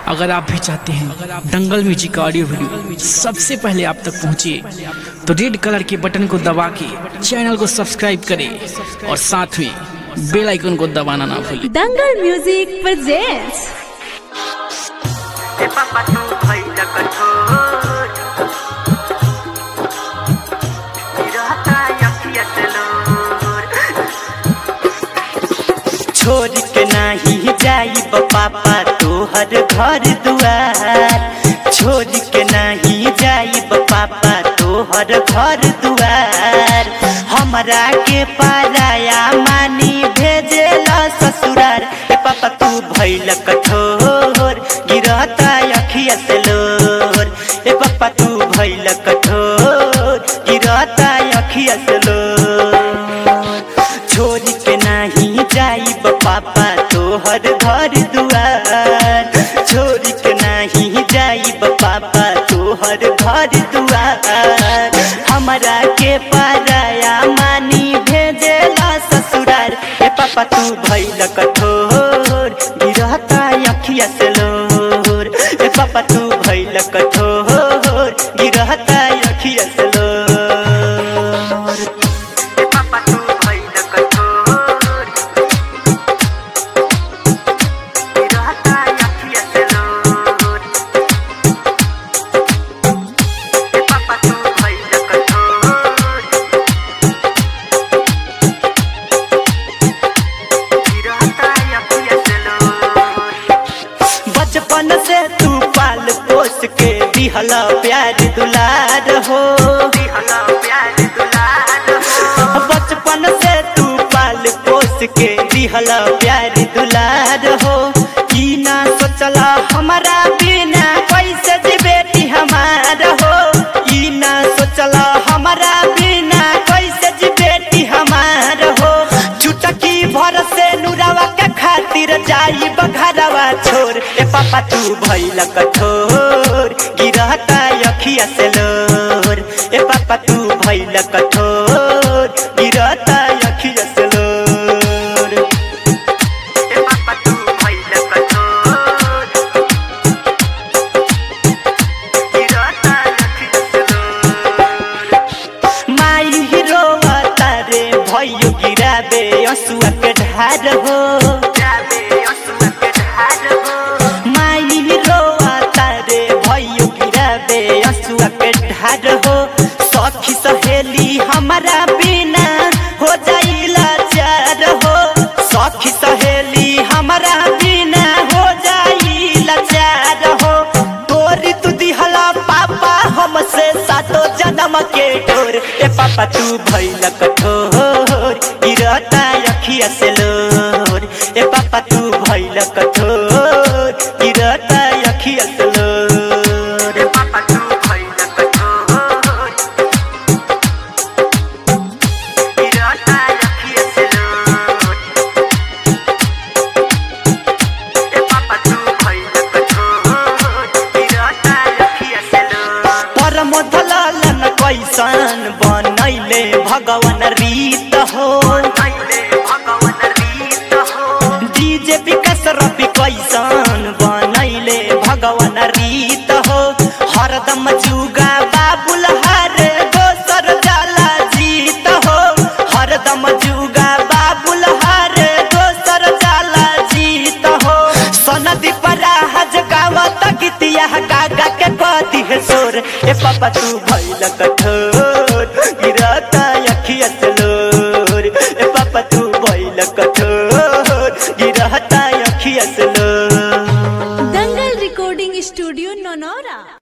अगर आप भी चाहते हैं दंगल म्यूजिक का ऑडियो वीडियो सबसे पहले आप तक पहुंचे तो रेड कलर के बटन को दबा के चैनल को सब्सक्राइब करें और साथ में बेल आइकन को दबाना ना भूलें दंगल म्यूजिक presents ए पापा तू भइल कठोर रहता अखिया से लोर छोड़ के नाही जाई पापा तोहर घर दुआर छोड़ के नाही जाई पापा तोहर घर दुआर हमरा के पाराया मानी भेजेला ससुरार ए पापा तू भइल कठोर गिरता अखिया से लोर ए पापा तू भइल कठोर गिरता अखिया से लोर छोड़ के नहीं जाई पापा तोहर घर दुआर छोड़ के नहीं जाई पापा तोहर घर दुआर हमरा के पाराया मानी भेजेला ससुरार ए पापा तू भइल कठोर गिरता अखिया से लोर ए पापा तू भइल कठोर गिरता अखिया से लोर ए पापा तू भइल कठोर गिरता अखिया से लोर ए पापा तू भइल कठोर गिरता अखिया से लोर बचपन से तू पाल पोस के दिहला प्यार दुलार हो बचपन से तू पाल पोस के दिहला प्यार दुलार हो ई ना सोचला हमारा बिना कैसे जी बेटी हमार हो ई ना सोचला हमारा बिना कैसे जी बेटी हमार हो चुटकी भर से नुरावा के खातिर जाई बघरवा छोर ए पापा तू भइल कठोर गिरता अखिया से लोर ए पापा तू भइल कठोर गिरता अखिया से लोर ए पापा तू भइल कठोर गिरता अखिया से लोर माई हीरो तारे भयो गिराबे असुआ के ढार हो माई हीरो तारे भयो गिराबे असुआ के ढार हो सखी सहेली हमारा बिना हो जाइला चार हो सखी सहेली हमारा बिना हो जाइला चार हो तोरी तू दिहला पापा हमसे सातो जन्म के डोर ए पापा तू भइल कठोर गिरता अखिया से लोर ए पापा तू भइल कठोर गिरता अखिया से लोर ए पापा तू भइल कठोर गिरता अखिया से लोर ए पापा तू भइल कठोर गिरता अखिया से लोर परम धलालन कैसन बनैले भगवान रीत हो डीजे विकास रवि कैसन बनैले भगवान रीत हो हरदम जुगा बाबुल हर दोसर जाला जीत हो हरदम जुगा बाबुल हर दोसर जाला जीत हो सनदी परा हज गावत गीतिया गागा के कदी है सोर ए पापा तू भइल कठोर गिरता अखिया से लोर ए पापा तू भइल कठोर गिरता अखिया से लोर दंगल recording studio नौनौरा